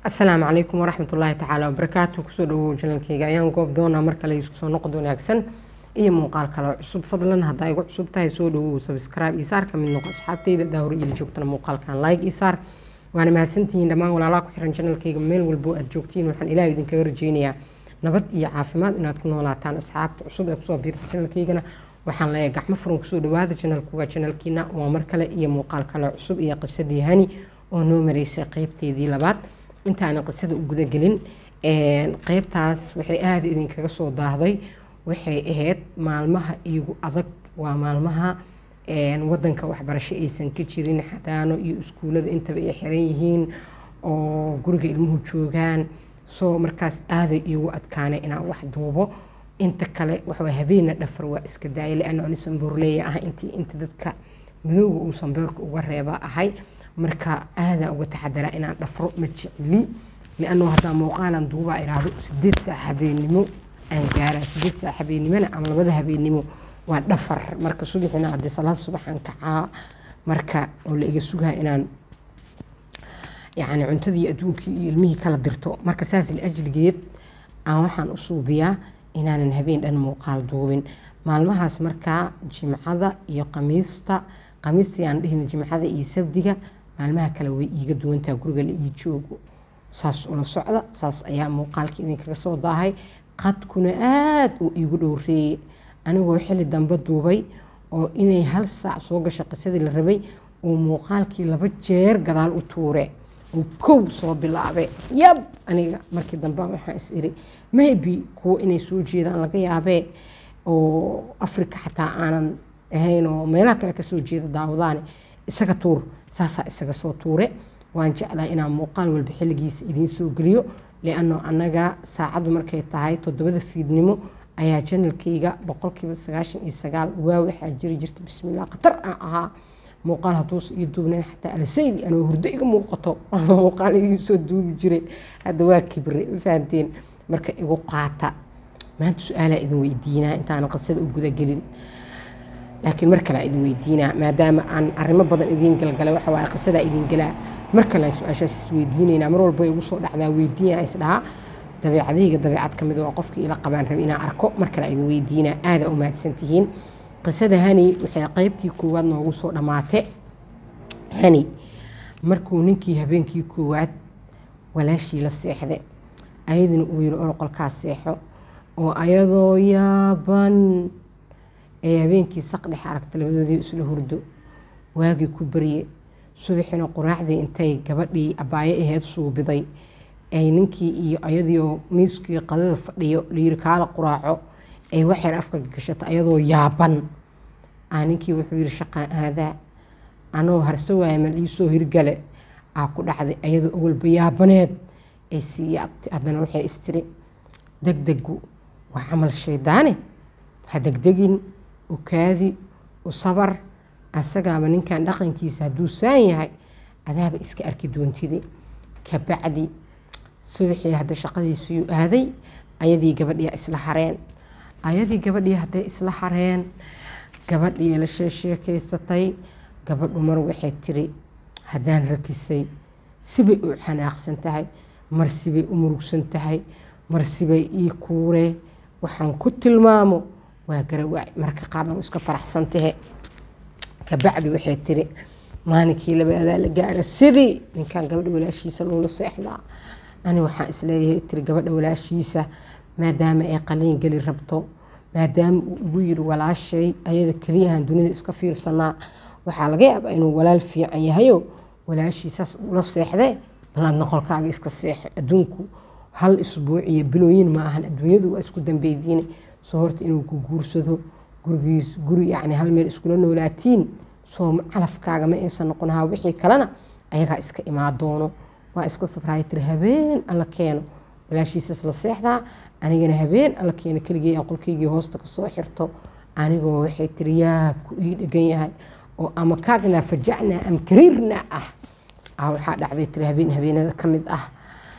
asalaamu calaykum waraxmat ullaahi tacaala wabarakaatu kusoo dhawow janalkeyga ayaan goob doonaa mar kale isku soo noqod wanaagsan iyo muuqaal kale oo cusub fadlan haddaa igu cusub tahay soo dhawow subscribe iyo saar ka mid noqo asxaabteyda daawar iyo la joogtana muuqaalkan like iyo saar waana mahadsantihiin dhammaan walaalaha ku xiran janalkeyga meel walbo aad joogtiin waxaan ilaahay idinkaga rajeynayaa nabad iyo caafimaad inaad ku noolaataan asxaabta cusub ee kusoo biirta janalkeygana waxaan leeyahay gacmo furan kusoo dhawaada janalku waa janalkiina waa mar kale iyo muuqaal kale cusub iyo qisadii hani oo noo mareysay qeybteedii labaad intaana qisada u gudagelin qeybtaas waxay aada idinkaga soo daahday waxay ahayd maalmaha iigu adag waa maalmaha wadanka waxbarasho aysan ka jirin xadaano iyo iskuulada intaba ay xiran yihiin oo guriga ilmuhu joogaan soo markaas aaday iigu adkaanay inaan wax duubo inta kale waxaa habeena dhafar waa iska daayay liana ani sambuurleeya ah intii inta dadka madowga uu sambeerka uga reeba ahay marka aadaa uga taxadaraa inaan dhafro ma jecli lianoo haddaa muuqaalan duubaa iraahdo sideed saac habeenimo aan gaaraa sideed saac habeenimona ama labada habeenimo waa dhafar marka subaxina haddii salaad subaxaan kacaa marka oo la iga sugaa inaan yacni cuntadii adduunkii iyo ilmihii kala dirto marka saas liajligeed aan waxaan u suubiyaa inaanan habeen dhan muuqaal duubin maalmahaas markaa jimcada iyo qamiista qamiistii aan dhihina jimcada iyo sabdiga maalmaha kale way iiga duwantaa guriga la ii joogo saas ula socda saas ayaa muuqaalka idinkaga soo daahay qadkuna aada uu iigu dhowreeyey anigoo xili dambe duubay oo inay hal saac soo gasho qisadii la rabay uu muuqaalkii laba jeer gadaal u tuure uu kow soo bilaabe yab aniga markii dambe waxaa is iri maybe kuwo inay soo jeedaan laga yaabee oo africa xataa aanan ahayn oo meelaha kale kasoo jeeda daawadaane isaga tuur saasaa isaga soo tuure waan jeclaa inaan muuqaal walba xilligiisa idiin soo geliyo liano annaga saacaddu markay tahay toddobada fiidnimo ayaa janalkayga boqolkiiba sagaashan iyo sagaal waa waxaa jiri jirta bismillah khatar aan ahaa muuqaal hadduusa ii duubnayn xataa alsaydi anoo hurdo iga muuqato muuqaal idiin soo duubi jiray hadda waa kibre ma fahanteen marka igu qaata maanta su-aalaa idin weydiinaa intaana qisada u gudagelin laakiin mar kale idin weydiinaa maadaama aan arrimo badan idiin galgalay waxa waaye qisadaa idin galaa mar kale su-aashaas is weydiinaynaa mar walba igu soo dhacdaa weydiinaa is dhahaa dabeecadayga dabeecad ka mid waa qofkii ila qabaan rabi inaan arko mar kale idin weydiinaa aada u mahadsantihiin qisada hani waxay qeybtii koowaad noogu soo dhammaate hani markuu ninkii habeenkii koowaad walaashii la seexday ayaduna uu yiri oroqolkaas seexo oo ayadoo yaaban ee habeenkii saqdhex aragta labadoodii isla hurdo waagii ku barye subaxina quraacdii intay gabadhii abaayo aheyd suubiday ay ninkii iyo ayadiioo miiskii qadada fadhiyo layiri kaala quraaco ay waxyar afka gashato ayadoo yaaban aa ninkii wuxuu yiri shaqaan aadaa anoo harso waaya mal iisoo hirgale aa ku dhacday ayadoo awalba yaabaneed ay sii yaabtay haddana waxay istiri degdegu waa camal shaydaane ha degdegin u kaadi u sabar asagaaba ninkan dhaqankiisa hadduu saan yahay adaaba iska arki doontide kabacdi subaxii hadda shaqadiisiyuu aaday ayadii gabadhii isla hareen ayadii gabadhii hadday isla hareen gabadhii la sheesheekaysatay gabadhu mar waxay tiri haddaan rakisay sibay u xanaaqsan tahay mar sibay u murugsan tahay mar sibay ii kuuree waxaan ku tilmaamo waa garawaac marka qaarna u iska faraxsan tahe kabacdi waxay tiri maalinkii labaadaa la gaara sidii ninkan gabadha walaashiisa loola seexdaa ani waxaan isleeyahay tiri gabadha walaashiisa maadaama ay qaliin geli rabto maadaama uu igu yiri walaashay ayada keliyahan dunida iska fiirsanaa waxaa laga yaabaa inuu walaal fiican yahayo walaashiisaas ula seexdee balaadna qolkaaga iska seexo adduunku hal isbuuc iyo bilooyin ma ahan adduunyadu waa isku dambeydiine soo horta inuu ku guursado gurigiis guri yacni hal meel iskula noolaatiin soo calafkaaga ma aysan noqonahaa wixii kalena ayagaa iska imaa doono waa iska safraaya tiri habeen alla keeno walaashiisas la seexdaa anigana habeen alla keeno keligii aan qolkaygii hoosta kasoo xirto anigoo waxay tiri yaabku ii dhegan yahay oo ama kaagnaa fajacnaa am kariirnaa ah ah waxaa dhacday tiri habeen habeenada ka mid ah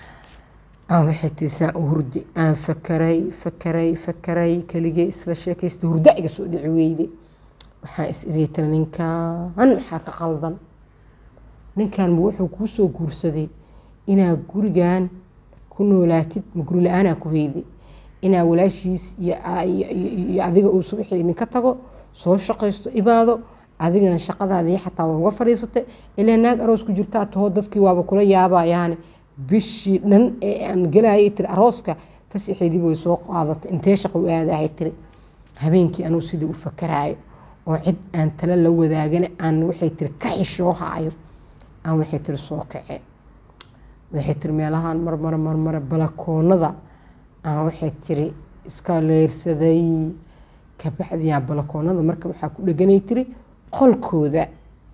aan waxay tiri saa u hurdi aan fakaray fakaray fakaray keligee isla sheekaysta hurda iga soo dhici weyde waxaan is iriya tiri ninkan maxaa ka qaldan ninkan wuxuu kuu soo guursaday inaa gurigan ku noolaatid ma guri la-aanaa ku heyday inaa walaashiis iyo adiga uu subaxii idinka tago soo shaqaysto imaado adigana shaqadaadii xataa waa uga fadhiisatay ilaa naag aroos ku jirtaa taho dadkii waaba kula yaabayaane bishii dhan ee aan gelayay tiri arooska fasaxeediiba way soo qaadatay intee shaqo u aadahay tiri habeenkii anuu sidii u fakaraayo oo cid aan tala la wadaagana aan waxay tiri ka xishoo haayo aan waxay tiri soo kacee waxay tiri meelahaan marmara marmara balakoonada aan waxay tiri iska leyrsaday kabacdiyaa balakoonada marka waxaa ku dheganay tiri qolkooda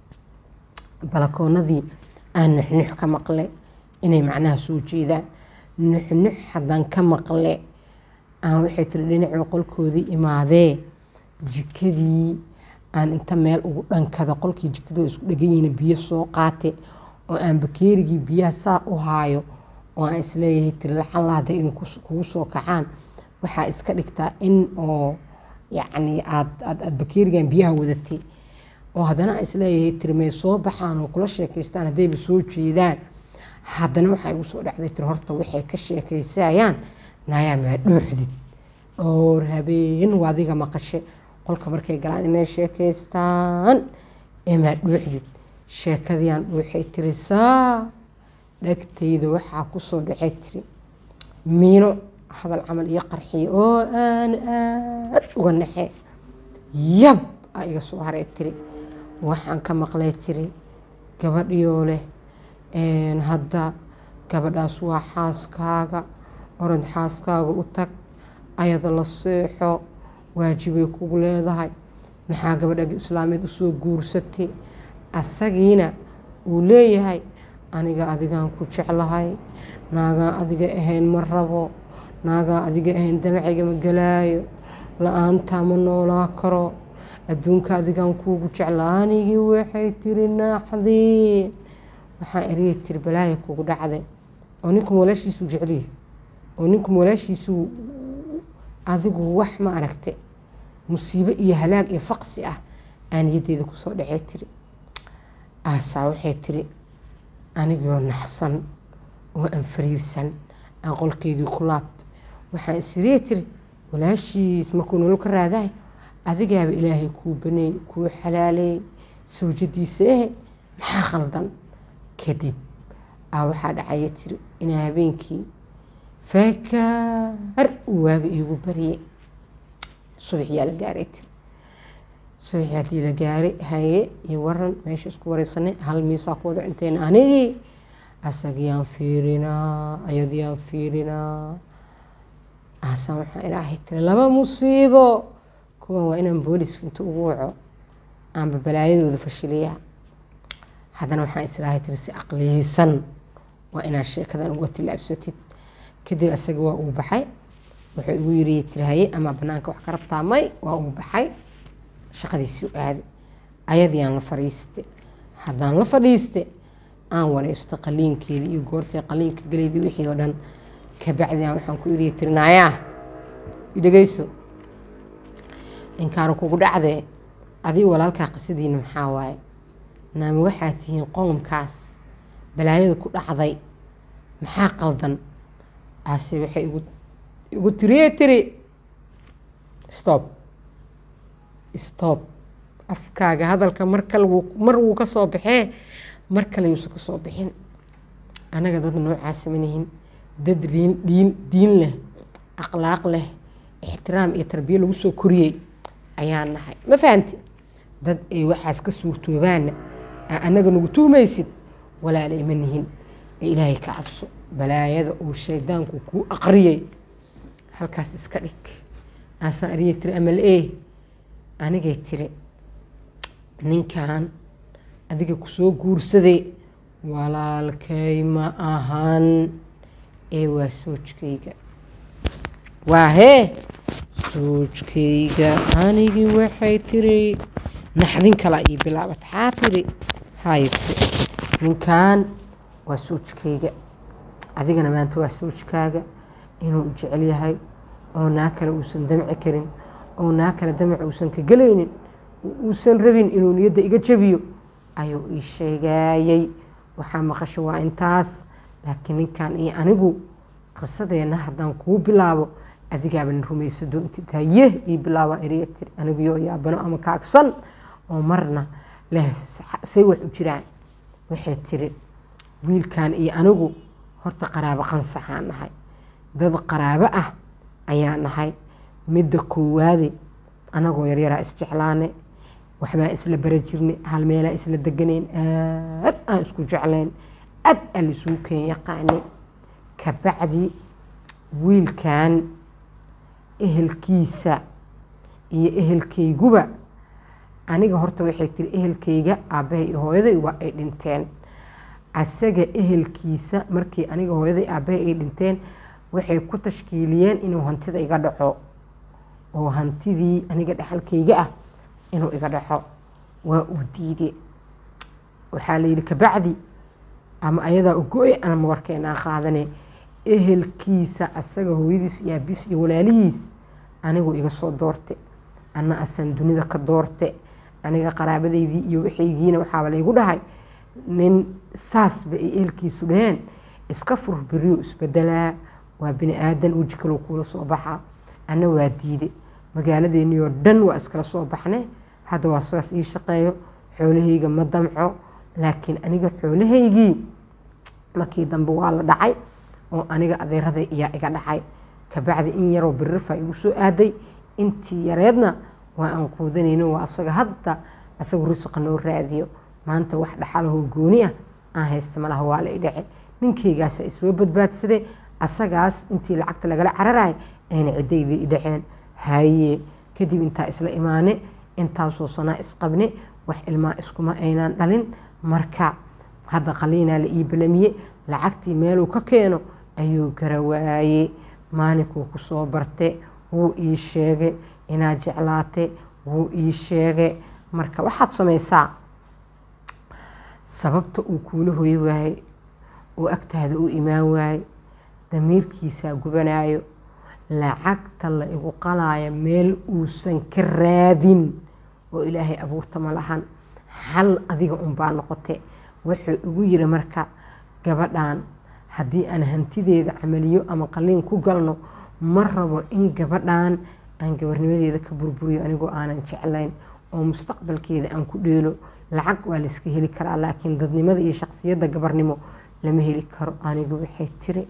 balakoonadii aan nuxnux ka maqle inay macnaha soo jeedaan nuxnux haddaan ka maqle aan waxay tiri dhinacii qolkoodii imaadee jikadii aan inta meel ugu dhankada qolkii jikadoo isku dheganyihiin biyo soo qaate oo aan bakeerigii biyaha saa u haayo oo aan isleeyahay tiri lacalla hadday idinkugu soo kacaan waxaa iska dhigtaa in oo yacni aad aad bakeerigan biyaha wadatay oo haddana aan isleeyahay tiri may soo baxaan oo kula sheekaystaan haddayba soo jeedaan haddana waxaa igu soo dhacday tiri horta waxay ka sheekaysayaan naayaa maa dhooxdid dhowr habeen waa adiga maqashe qolka markay galaan inay sheekaystaan ee maa dhooxdid sheekadiiaan dhuuxay tiri saa dhagtayda waxaa kusoo dhacay tiri miino hadal camal iyo qarxiya oo aan aad uga naxe yab aa iga soo haray tiri waxaan ka maqlay tiri gabadhiyoo leh hadda gabadhaas waa xaaskaaga orod xaaskaaga u tag ayada la seexo waajibay kugu leedahay maxaa gabadha islaameed usoo guursatay asagiina uu leeyahay aniga adigaan ku jeclahay naagaan adiga ahayn ma rabo naagaan adiga ahayn damacayga ma galaayo la-aantaa ma noolaa karo adduunka adigaan kuugu jecla anigii waxay tiri naaxdeen waxaan eriyay tiri balaaya kugu dhacday oo ninku walaashiisuu jecliya oo ninku walaashiisuu adigu wax ma aragte musiibo iyo halaag iyo faqsi ah aaniyadeyda kusoo dhacey tiri aasaa waxay tiri anigoo naxsan oo aan fariirsan aan qolkeygii ku laabta waxaan isiriya tiri walaashiis markuu nolol ka raadahay adigaaba ilaahay kuu baneey kuu xalaaleey sawjadiisa ehe maxaa khaldan kadib aa waxaa dhacaya tiri inaa habeenkii faakaar uu waaga iigu barye subaxyaa la gaaray tiri subaxii haddii la gaaray haye iyo waran meesha isku wareysanay hal miisaa ku wada cunteena anigii asagiyaan fiirinaa ayadiyaan fiirinaa aasaan waxaan ilaahay tiri laba musiibo kuwan waa inaan booliska inta ugu waco aanba balaayadooda fashiliyaa haddana waxaan islaahay tiri si aqliyeysan waa inaad sheekadan uga tilaabsatid kadib asaga waa uu baxay wuxuu igu yiri tiri haye ama banaanka wax ka rabtaa may waa uu baxay shaqadiisii u aaday ayadiiaan la fadhiistay haddaan la fadhiiste aan wareysto qaliinkeedii iyo goortay qaliinka galeydii wixii oo dhan kabacdian waxaan ku iriya tirinaayaa idhegeyso inkaanu kugu dhacdee adiga walaalkaa qisadiina maxaa waaye naama waxaa tihiin qoomkaas balaayada ku dhacday maxaa qaldan aase waxay igu tiriye tiri stop stop afkaaga hadalka mar kale mar wuu ka soo baxee mar kale yuusan ka soo bixin anaga dad noocaas manihin dad diin diin diin leh akhlaaq leh ixtiraam iyo tarbiye lagu soo koriyey ayaan nahay ma fahanti dad ay waxaas ka suurtoobaana anaga nagu tuhmaysid walaalay ma nihin ee ilaahay ka cabso balaayada uu shaydaanku kuu aqriyay halkaas iska dhig aasaan ariya tiri amal e anigay tiri ninkan adiga kusoo guursaday walaalkay ma ahan ee waa soojkayga waa hee soojkayga anigii waxay tiri naxdin kala ii bilaabat xaa tiri hay ninkan waa soojkayga adigana maanta waa soojkaaga inuu jecel yahay oo naa kale uusan damci karin oo naa kale damac uusan ka gelaynin uusan rabin inuu niyadda iga jabiyo ayuu ii sheegaayey waxaa maqasho waa intaas laakiin ninkan iyo anigu qisadeenna haddaan kuu bilaabo adigaaban rumaysa doontid haye ii bilaabaan eriya tiri aniguyo yaabano ama kaagsan oo marna leh say wax u jiraan waxay tiri wiilkan iyo anigu horta qaraabo qansaxaan nahay dad qaraabo ah ayaa nahay midda koowaade anagoo yaryaraa isjeclaane waxbaa isla bara jirnay hal meelaa isla deganayn aad aan isku jeclayn aad aan laisugu keen yaqaanay kabacdi wiilkan ehelkiisa iyo ehelkayguba aniga horta waxay tiri ehelkayga aabbahay iyo hooyaday waa ay dhinteen asaga ehelkiisa markii aniga hooyaday aabbahay ay dhinteen waxay ku tashkiiliyeen inuu hantida iga dhaco oo hantidii aniga dhexalkayga ah inuu iga dhaco waa uu diide waxaa la yidhi kabacdi ama ayadaa ugo-e ama warkeenaa qaadane ehelkiisa asaga hooyadiis iyo aabiis iyo walaalihiis anigu iga soo doorte anna asaan dunida ka doorte aniga qaraabadaydii iyo waxaygiina waxaaba laygu dhahay nin saasba ay ehelkiisu dhaheen iska fur beriyo isbedelaa waa bini aadan weji kaloo kuula soo baxaa anna waa diide magaaladeennii oo dhan waa iskala soo baxne hadda waa sidaas ii shaqeeyo xoolahayga ma damco laakiin aniga xoolahaygii markii dambe waa la dhacay oo aniga adeeraday iyaa iga dhacay kabacdi in yaroo birirfa igu soo aaday intii yareedna waa aan quudanayno waa asaga hadda asaga rusiqa noo raadiyo maanta wax dhaxalahoo gooni ah aan haysta malaha waa la i dhace ninkaygaasa isoo badbaadsaday asagaas intii lacagta lagala cararaay ayna cidaydii i dhaceen haye kadib intaa isla imaane intaasoo sanaa isqabne wax ilmaa iskuma aynaan dhalin marka hadda qaliinaa la ii balamiye lacagtii meeluu ka keeno ayuu garawaaye maalinkuu ku soo barte wuu ii sheege inaad jeclaate wuu ii sheege marka waxaad samaysaa sababta uu kuula hoy waaye oo agtaada u imaan waaye damiirkiisaa gubanayo lacagta la igu qalaayo meel uusan ka raadin oo ilaahay abuurta ma lahan hal adiga unbaa noqote wuxuu igu yiri marka gabadhan haddii aan hantideeda camaliyo ama qaliin ku galno ma rabo in gabadhan aan gabarnimadeeda ka burburiyo anigoo aanan jeclayn oo mustaqbalkeeda aan ku dheelo lacag waa layska heli karaa laakiin dadnimada iyo shaqsiyadda gabarnimo lama heli karo anigu waxay tiri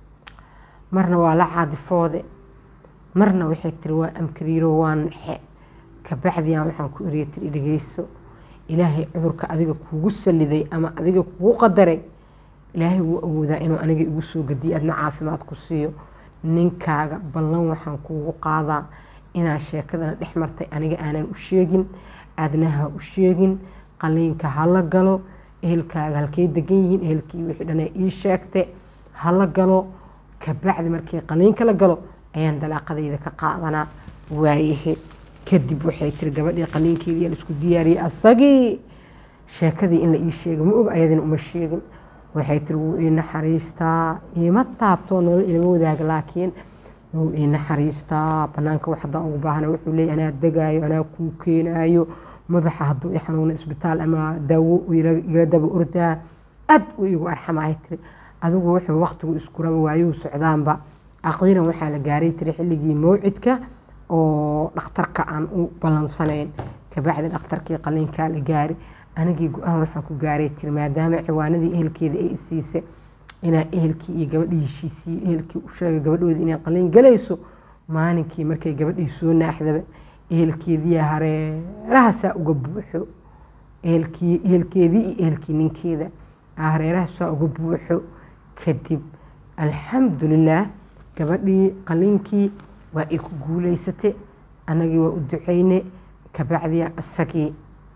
marna waa la caadifoode marna waxay tiri waa amkariiro waa naxe kabacdiyan waxaan ku eriya tiri dhegeyso ilaahay cudurka adiga kuugu saliday ama adiga kugu qadaray ilaahay wuu awoodaa inuu aniga igu soo gadiyo adna caafimaad ku siiyo ninkaaga ballan waxaan kuugu qaadaa inaa sheekadana dhex martay aniga aanan u sheegin aadnaha u sheegin qaliinka hala galo ehelkaaga halkay degan yihiin ehelkii wixii dhan ii sheegte hala galo kabacdi markii qaliinka la galo ayaan dalaaqadayda ka qaadanaa waayahe kadib waxay tiri gabadhii qaliinkeedii isku diyaariyey asagii sheekadii in la ii sheega ma og ayadina uma sheegin waxay tiri wuu ii naxariistaa iima taabtoo nolol ilama wadaaga laakiin wuu ii naxariistaa banaanka wax haddaan ugu baahana wuxuu leeyahy anaa degaayo anaa kuu keenaayo madaxa hadduu i xanuuno isbitaal ama daawo igala daba ordaa aad uu igu arxamaay tiri adigu wuxuu waqtigu iskuraba waayuu socdaanba aqiiran waxaa la gaaray tiri xilligii mawcidka oo dhakhtarka aan u ballansanayn kabacdi dhakhtarkii qaliinkaa la gaari anigii go-aan waxaan ku gaaray tiri maadaama ciwaanadii ehelkeeda ay isiise inaa ehelkii iyo gabadhii heshiisiyo ehelkii u sheegay gabadhoodii inay qaliin galayso maalinkii markay gabadhii soo naaxdaba ehelkeediya hareerahasaa uga buuxo ehelkii ehelkeedii iyo ehelkii ninkeeda hareerahasaa uga buuxo kadib alxamdulilaah gabadhii qaliinkii waa ay ku guulaysatay annagii waa u duceyne kabacdiya isagii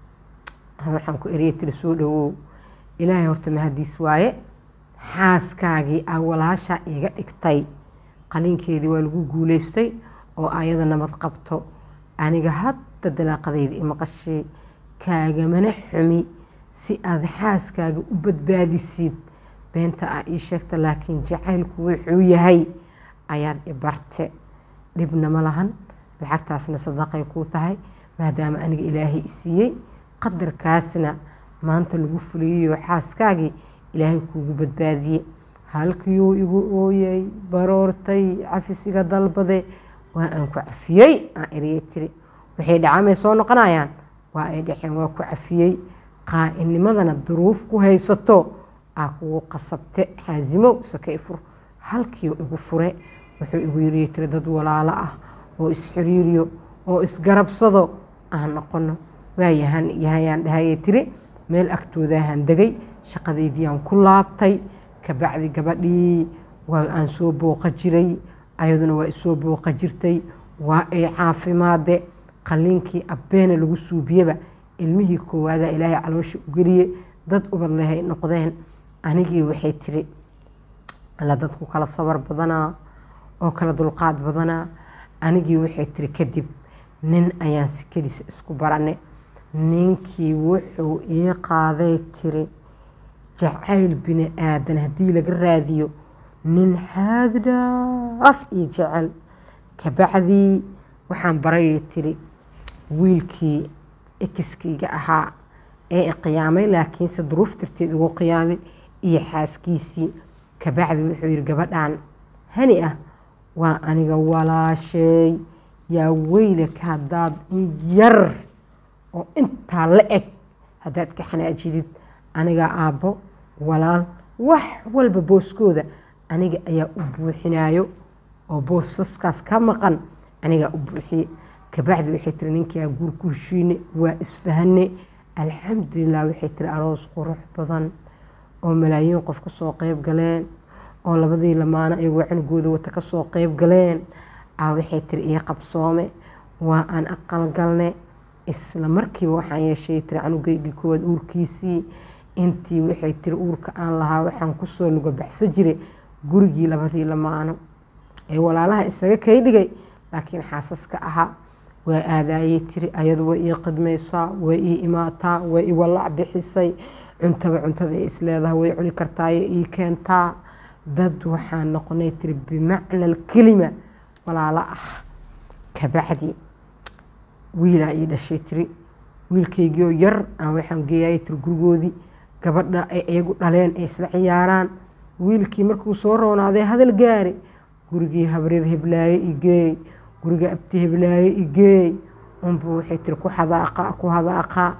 waxaan ku eriyay tiri soo dhawow ilaahay horta mahadiis waaye xaaskaagii aa walaasha iga dhigtay qaliinkeedii waa lagu guulaystay oo ayada nabad qabto aniga hadda dalaaqadayda imaqashay kaagamana xumi si aad xaaskaaga u badbaadisid beenta aa ii sheegta laakiin jacaylku wuxuu yahay ayaad i barte dhibna ma lahan lacagtaasna sadaqay kuu tahay maadaama aniga ilaahay i siiyey qadarkaasna maanta lagu fuliyayo xaaskaagii ilaahay kuugu badbaadiye halkiyuu igu ooyay baroortay cafis iga dalbade waa aan ku cafiyey aan eriye tiri waxay dhacamay soo noqonayaan waa ay dhexeen waa ku cafiyey qaa'inimadana duruuf ku haysato aa kugu qasabte xaasimow sakay fur halkiiu igu fure wuxuu igu yiri tiri dad walaalo ah oo isxiriiriyo oo isgarabsado aan noqono waayahan yahayaan dhahayay tiri meel agtoodahan degay shaqadeydii ku laabtay kabacdi gabadhii waa aan soo booqa jiray ayaduna waa isoo booqa jirtay waa ay caafimaade qaliinkii abbeena lagu suubiyeba ilmihii koowaada ilaahay caloosha u geliye dad ubad lehay noqdeen anigii waxay tiri alla dadku kala sabar badanaa oo kala dulqaad badanaa anigii waxay tiri kadib nin ayaan sikadiisa isku barane ninkii wuxuu ii qaaday tiri jacayl bini aadan haddii laga raadiyo nin xaaddhaaf io jecel kabacdii waxaan barayay tiri wiilkii ekiskayga ahaa ee iqiyaamay laakiinse duruuf tirteed ugu qiyaamay iyo xaaskiisii kabacdi wuxuu yidhi gabadhan hani ah waa aniga walaasheey yaa weylaka haddaad in yar oo intaa la eg haddaad ka xanaajidid aniga aabbo walaal wax walba booskooda aniga ayaa u buuxinayo oo boosaskaas ka maqan anigaa u buuxiye kabacdi waxay tiri ninkaa guur ku heshiine waa isfahane alxamdulilah waxay tiri aroos qurux badan oo malaayiin qof kasoo qeyb galeen oo labadii lamaano ayagoo cunugooda wata kasoo qeyb galeen a waxay tiri ii qabsoome waa aan aqalgalne isla markiiba waxaan yeeshay tiri canugeygii koowaad uurkiisii intii waxay tiri uurka aan lahaa waxaan kusoo luga baxso jire gurigii labadii lamaano ee walaalaha isaga kay dhigay laakiin xaasaska ahaa waa aadaayay tiri ayadu way ii qidmaysaa way ii imaataa way i walaac bixisay cuntaba cuntada ay isleedahay way cuni kartaayo ii keentaa dad waxaan noqonay tiri bimacna alkelima walaalo ah kabacdi wiilaa ii dhashay tiri wiilkaygiioo yar aan waxaan geeyay tiri gurigoodii gabadha ay iyagu dhaleen ay isla ciyaaraan wiilkii markuu soo roonaaday hadal gaari gurigii habreer heblaaye igeey guriga abti heblaaye igeey unbu waxay tiri ku hadaaqa ku hadaaqa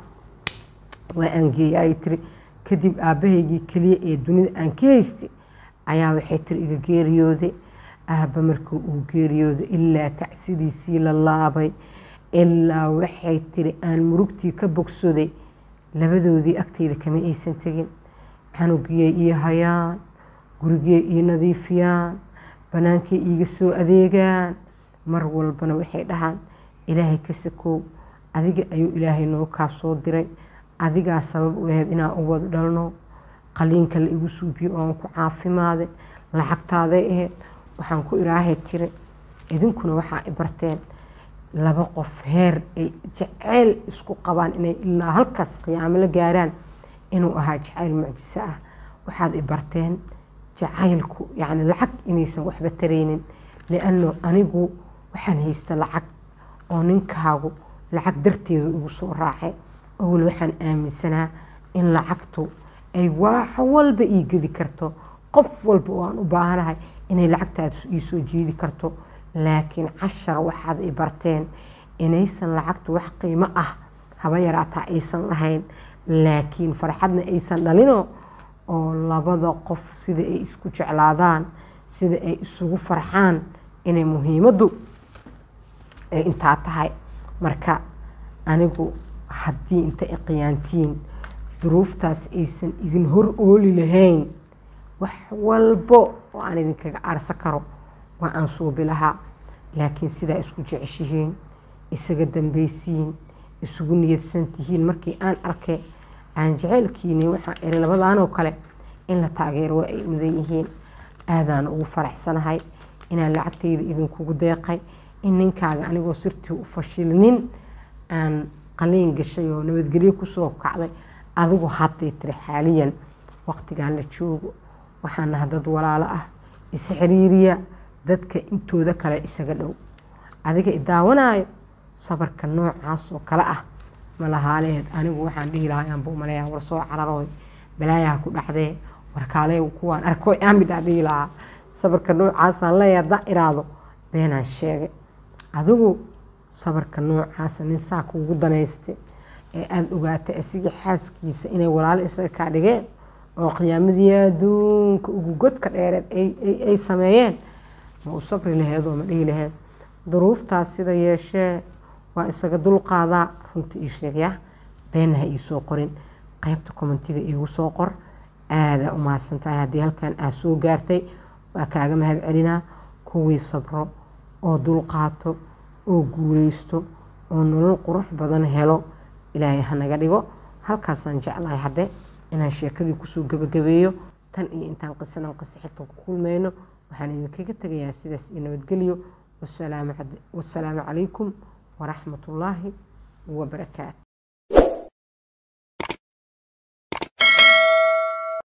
waa aan geeyay tiri kadib aabbahaygii keliya ee dunida aan ka haystay ayaa waxay tiri iga geeriyooday aabba markuu uu geeriyooday ilaa tacsidiisii la laabay ilaa waxay tiri aan murugtii ka bogsaday labadoodii agtayda kama aysan tegin canugiyay ii hayaan gurigey ii nadiifiyaan bannaankay iiga soo adeegaan mar walbana waxay dhahaan ilaahay ka sakow adiga ayuu ilaahay noo kaa soo diray adigaa sabab u ahayd inaan u wada dhalno qaliinka la igu suubiyo oon ku caafimaade lacagtaaday ahayd waxaan ku iraahay tiri idinkuna waxaa i barteen laba qof heer ay jacayl isku qabaan inay ilaa halkaas qiyaamo la gaaraan inuu ahaa jacayl mucjiso ah waxaad i barteen jacaylku yacni lacag inaysan waxba taraynin lianno anigu waxaan haysta lacag oo ninkaagu lacag darteedu igu soo raacay owel waxaan aaminsanaa in lacagtu ay wax walba ii gedi karto qof walba oo aan u baahanahay inay lacagtaada ii soo jiidi karto laakiin cashar waxaad i barteen inaysan lacagtu wax qiimo ah haba yaraataa aysan lahayn laakiin farxadna aysan dhalino oo labada qof sida ay isku jeclaadaan sida ay isugu farxaan inay muhiimaddu ay intaa tahay marka anigu haddii inta i qiyaantiin duruuftaas aysan idin hor ooli lahayn wax walbo oo aan idinkaga aarsa karo waa aan suubi lahaa laakiin sidaa isku jeceshihiin isaga dambaysiin isugu niyadsan tihiin markii aan arkay aan jaceylkiini waxaan iri labadaanoo kale in la taageero waa ay mudan yihiin aadaan ugu faraxsanahay inaan lacagtayda idinkugu deeqay in ninkaaga anigoo sirtii u fashilnin aan qaliin gashay oo nabadgelyo kusoo kacday adigu hadday tiri xaaliyan waqtigaan la joogo waxaan naha dad walaalo ah is xiriiriya dadka intooda kale isaga dhow adiga idaawanaayo sabarka noocaas oo kale ah malahaaleed anigu waxaan dhihi lahaa aanbuu maleeyaa war soo cararooy balaayaha ku dhacdee warkaale kuwaan arko aamidhaa dhihi lahaa sabarka noocaasaan leeyahay haddaa iraado beenaan sheegay adigu sabarka noocaasa nin saa kuugu danayste ee aada ogaatay asigii xaaskiisa inay walaalo isaga kaa dhigeen oo qiyaamadii adduunka ugu godka dheereed ay sameeyeen ma u sabri laheed oo ma dhihi laheed duruuftaas sida yeeshee waa isaga dulqaadaa runta ii sheegaya beenna ha ii soo qorin qaybta commentiga iigu soo qor aadaa u mahadsantahay haddii halkan aad soo gaartay waa kaaga mahad celinaa kuwii sabro oo dulqaato oo guuleysto oo nolol qurux badan helo ilaahay hanaga dhigo halkaasaan jeclahay hadde inaan sheekadii kusoo gabagabeeyo tan iyo intaan qisadan qisa xiltan ku kulmayno waxaan idinkaga tegayaa sidaas iyo nabadgelyo wasalaamu calaykum waraxmatullaahi wabarakaatu